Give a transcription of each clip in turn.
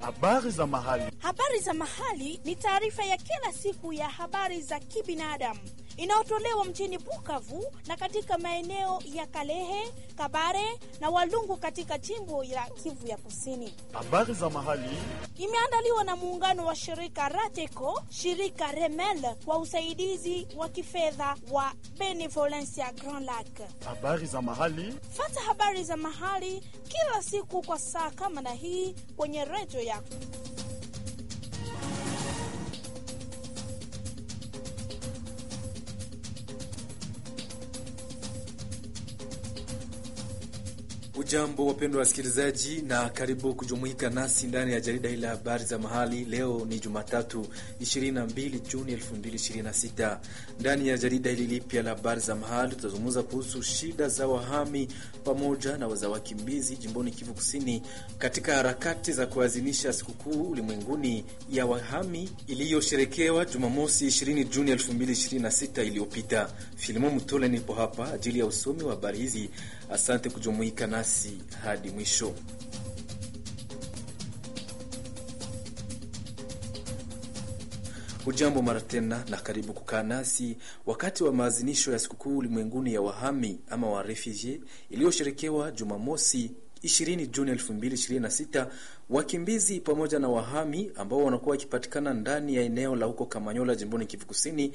Habari za mahali. Habari za mahali ni taarifa ya kila siku ya habari za kibinadamu inayotolewa mjini Bukavu na katika maeneo ya Kalehe, Kabare na Walungu katika jimbo la Kivu ya Kusini. Habari za mahali. Imeandaliwa na muungano wa shirika Rateco, shirika Remel kwa usaidizi wa kifedha wa Benevolencia Grand Lac. Habari za mahali. Fata habari za mahali kila siku kwa saa kama na hii kwenye redio yako. Ujambo wapendwa wasikilizaji, na karibu kujumuika nasi ndani ya jarida hili la habari za mahali. Leo ni Jumatatu 22 Juni 2026. Ndani ya jarida hili lipya la habari za mahali tutazungumza kuhusu shida za wahami pamoja na za wakimbizi jimboni Kivu Kusini katika harakati za kuadhimisha sikukuu ulimwenguni ya wahami iliyosherekewa Jumamosi 20 Juni 2026 iliyopita. Filimo Mutole nipo hapa ajili ya usomi wa habari hizi. Asante kujumuika nasi hadi mwisho. Hujambo mara tena na karibu kukaa nasi wakati wa maadhimisho ya sikukuu ulimwenguni ya wahami ama wa refugee iliyosherekewa Jumamosi 20 Juni 2026. Wakimbizi pamoja na wahami ambao wanakuwa wakipatikana ndani ya eneo la huko Kamanyola jimboni Kivu Kusini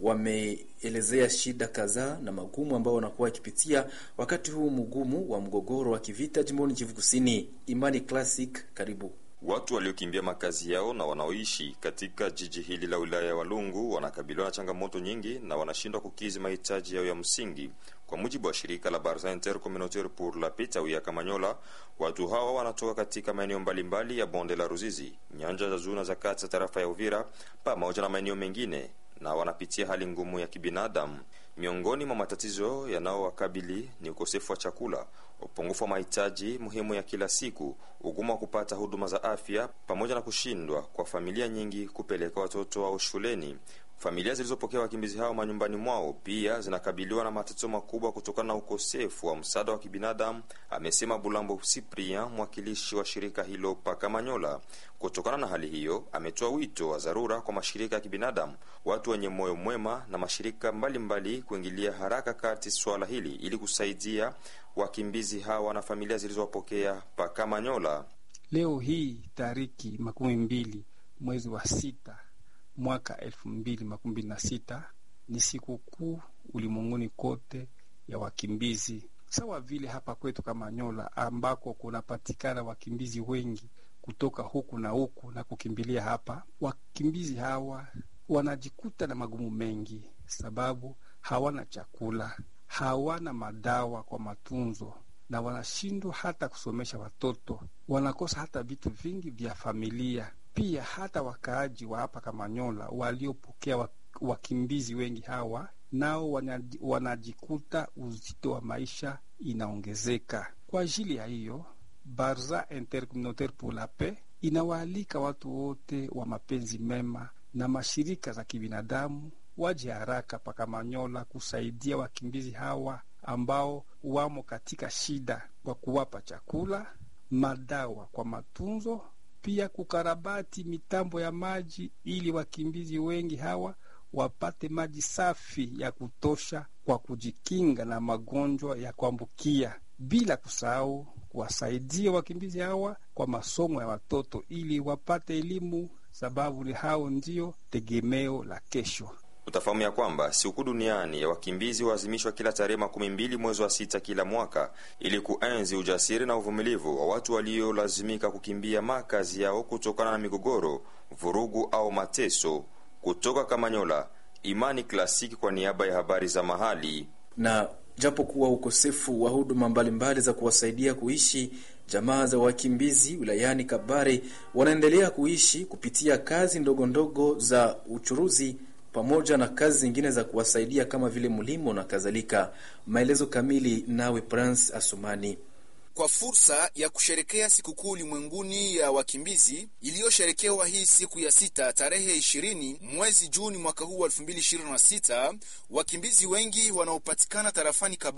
wameelezea shida kadhaa na magumu ambao wanakuwa wakipitia wakati huu mgumu wa mgogoro wa kivita jimboni Kivu Kusini. Imani Classic, karibu. Watu waliokimbia makazi yao na wanaoishi katika jiji hili la wilaya ya Walungu wanakabiliwa na changamoto nyingi na wanashindwa kukizi mahitaji yao ya msingi. Kwa mujibu wa shirika la Barza Intercommunautaire pour la Paix tawi ya Kamanyola, watu hawa wanatoka katika maeneo mbalimbali ya bonde la Ruzizi, nyanja za juu na za kati za tarafa ya Uvira pamoja na maeneo mengine, na wanapitia hali ngumu ya kibinadamu. Miongoni mwa matatizo yanayowakabili ni ukosefu wa chakula, upungufu wa mahitaji muhimu ya kila siku, ugumu wa kupata huduma za afya, pamoja na kushindwa kwa familia nyingi kupeleka watoto wao shuleni. Familia zilizopokea wakimbizi hao manyumbani mwao pia zinakabiliwa na matatizo makubwa kutokana na ukosefu wa msaada wa kibinadamu, amesema Bulambo Cyprien, mwakilishi wa shirika hilo Pakamanyola. Kutokana na hali hiyo, ametoa wito wa dharura kwa mashirika ya kibinadamu, watu wenye moyo mwema na mashirika mbalimbali mbali kuingilia haraka kati swala hili ili kusaidia wakimbizi hawa na familia zilizowapokea Pakamanyola. Leo hii tariki makumi mbili mwezi wa sita mwaka elfu mbili makumi mbili na sita ni sikukuu ulimwenguni kote ya wakimbizi, sawa vile hapa kwetu Kamanyola ambako kunapatikana wakimbizi wengi kutoka huku na huku na kukimbilia hapa. Wakimbizi hawa wanajikuta na magumu mengi, sababu hawana chakula, hawana madawa kwa matunzo na wanashindwa hata kusomesha watoto, wanakosa hata vitu vingi vya familia pia hata wakaaji wa hapa Kamanyola waliopokea wakimbizi wengi hawa nao wanajikuta uzito wa maisha inaongezeka. Kwa ajili ya hiyo, Barza Intercommunautaire pour la Paix inawaalika watu wote wa mapenzi mema na mashirika za kibinadamu waje haraka pa Kamanyola kusaidia wakimbizi hawa ambao wamo katika shida, kwa kuwapa chakula, madawa kwa matunzo pia kukarabati mitambo ya maji ili wakimbizi wengi hawa wapate maji safi ya kutosha kwa kujikinga na magonjwa ya kuambukia, bila kusahau kuwasaidia wakimbizi hawa kwa masomo ya watoto ili wapate elimu, sababu ni hao ndio tegemeo la kesho. Utafahamu ya kwamba sikukuu duniani ya wakimbizi huazimishwa kila tarehe makumi mbili mwezi wa sita kila mwaka ili kuenzi ujasiri na uvumilivu wa watu waliolazimika kukimbia makazi yao kutokana na migogoro, vurugu au mateso. Kutoka Kamanyola, Imani Klasiki kwa niaba ya habari za mahali. Na japo kuwa ukosefu wa huduma mbalimbali za kuwasaidia kuishi, jamaa za wakimbizi wilayani Kabare wanaendelea kuishi kupitia kazi ndogo ndogo za uchuruzi pamoja na kazi zingine za kuwasaidia kama vile mlimo na kadhalika. Maelezo kamili nawe Prince Asumani. Kwa fursa ya kusherekea sikukuu ulimwenguni ya wakimbizi iliyosherekewa hii siku ya sita tarehe ishirini mwezi Juni mwaka huu wa elfu mbili ishirini na sita wakimbizi wengi wanaopatikana tarafani Kabare